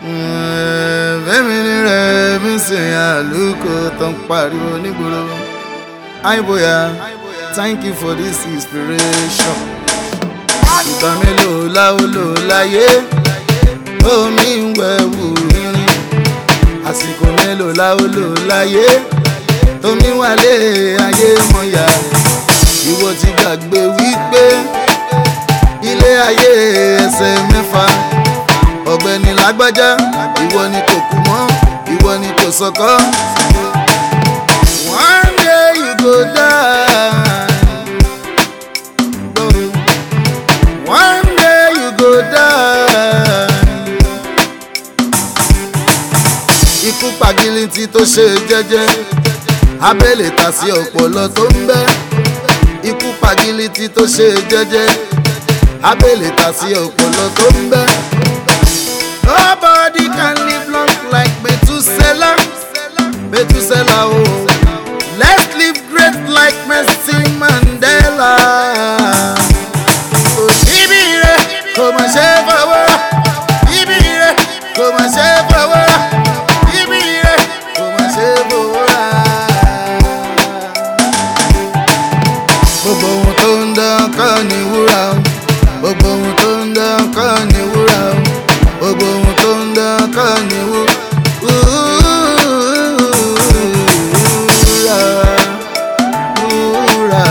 fẹ́mi ní rẹ̀ mi sìn àlùkò tó ń pariwo nígboro. àìbóyá thank you for this inspiration. ìgbà mélòó láwo lò láyé omi ń wẹ̀wù rírin. àsìkò mélòó láwo lò láyé omi wálé ayé mọ̀yà. ìwọ ti gbàgbé wípé ilé ayé ẹsẹ̀ mẹ́fà ọ̀gbẹ́ni lágbájá ìwọ ni kò kú mọ́ ìwọ ni kò sọkọ́. one day you go die. one day you go die. ikú pàgìlìntì tó ṣe jẹ́jẹ́ abẹ́lẹ̀ tà sí ọpọlọ tó ń bẹ́ ikú pàgìlìntì tó ṣe jẹ́jẹ́ abẹ́lẹ̀ tà sí ọpọlọ tó ń bẹ́. Nobody can live long like Methuselah. Methuselah, oh. Let's live great like Nelson Mandela. Oh, ibi rẹ̀ kò mà ṣe fọwọ́ rà. Ibi rẹ̀ kò mà ṣe fọwọ́ rà. Ibi rẹ̀ kò mà ṣe fọwọ́ rà. Gbogbo ohun tó ń dán kọ́ ni wúrà o. Gbogbo ohun tó ń dán kọ́ ni wúrà o gbogbo ohun tó ń dán kọ́ ni wú. Wúrà, wúrà.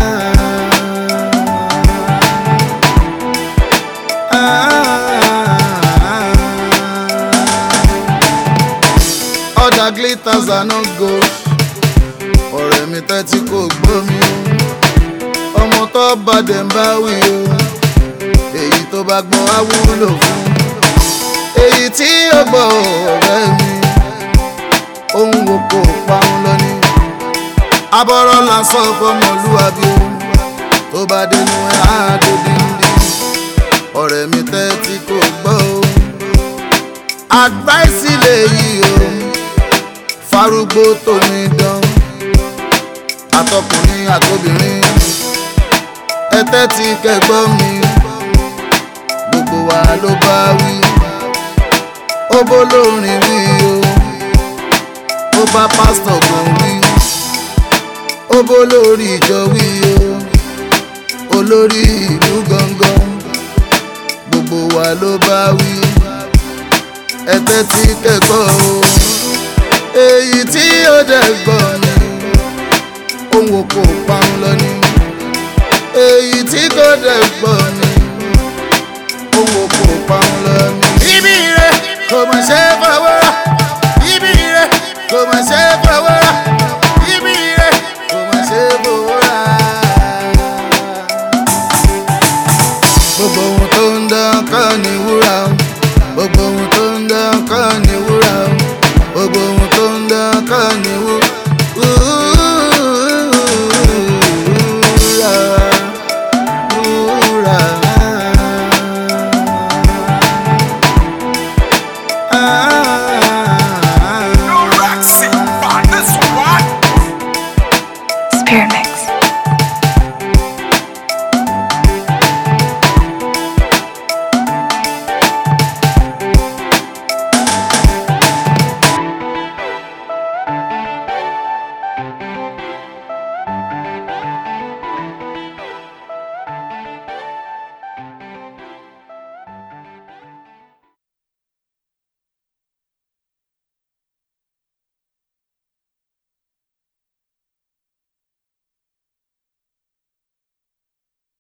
Other glitters are not gold. ọ̀rẹ́ mi tẹ́tí kò gbọ́ mi o. ọmọ tó bá dẹ̀ ń bá wí o. èyí tó bá gbọ́n á wúlò fún èyí tí ó gbọ́ ọ̀rẹ́ mi ohun wo kò parun lọ ní. abọ́rọ́ lásán fọmọlúwàbí o tó bá dénú ẹ̀ á dé díndín ọ̀rẹ́ mi tẹ́tí kò gbọ́ o. àgbáìsí lè yí o farúgbó tómi dán àtọkùnrin àtobìnrin ẹ tẹ́tí kẹgbọ́ mi gbogbo wa ló bá wí ó bó lórin wí o ó bá pásítọ̀ gan wí ó bó lórí ìjọ wí o olórí ìlú gangan gbogbo wa ló bá wí ẹ tẹ́tí kẹ́kọ̀ọ́ o èyí tí ó dẹ̀ gbọ́ ni ohun kò parun lọ ni èyí tí kò dẹ̀ gbọ́ ni ohun kò parun lọ ni. ibi rẹ̀ kò mọ̀ ṣe é fọ́.